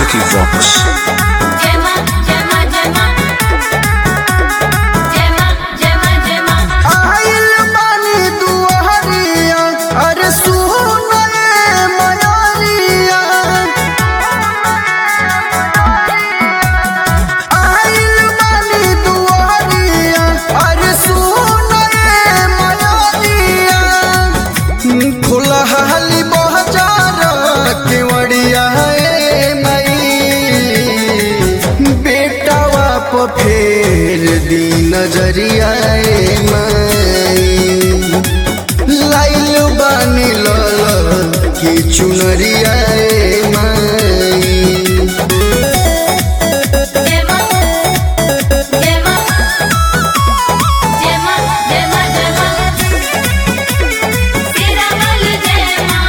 Equivox. Gemma, Gemma, Gemma. Gemma, Gemma, Gemma. आइल बानी दुआरिया अरे सुनए मयारिया आइल बानी दुआरिया अरे सुनए मयारिया खुलहाली बहजार केवड़िया ए मई बेटावा प फेर दी नजरिया ए मई लाइल बानी लल की चुनरिया ए मई Gemma, Gemma. Gemma, Gemma, Gemma. Sira wali Gemma.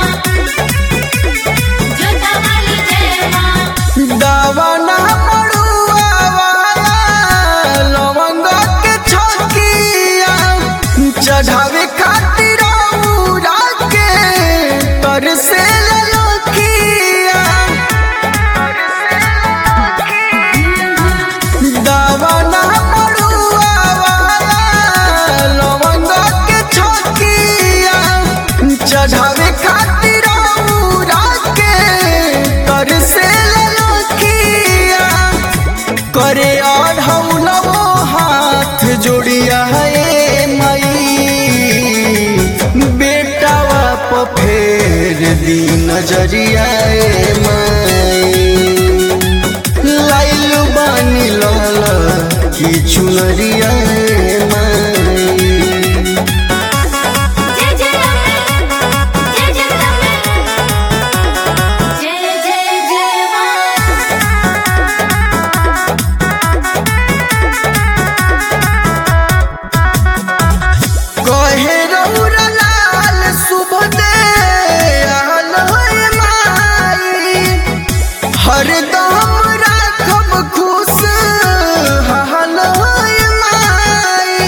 Jota wali Gemma. दावाना पड़ुआ वाला लवंग के छकिया चढ़ावे खातिर उड़ा के तर से ललकिया दावाना पड़ुआ वाला लवंग के छकिया चढ़ावे खातिर उड़ा के तर से ललकिया करे और हौलवो हाथ जोड़िया है मई बेटावा प फेर दी नजरिया ए मई लाइल बानी लाल की चुनरिया ए मई जय जय रमे जय जय रमे जय जय जय मां कहे रउरा लाल शुभ दे आल होय माई हरदम राखब खुश हाल होय माई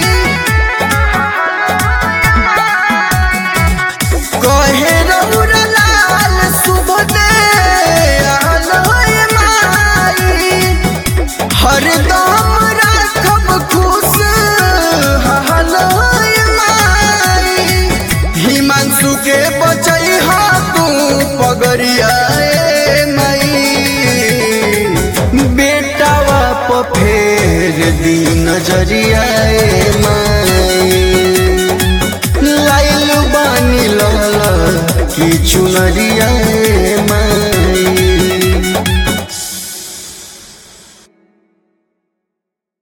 कहे रउरा लाल शुभ दे आल होय माई हरदम राखब खुश हाल होय माई हिमांशु के बचई हा तू पगरिया ए मई बेटावा प फेर दी नजरिया ए मई लाइल बानी लाल की चुनरिया ए मई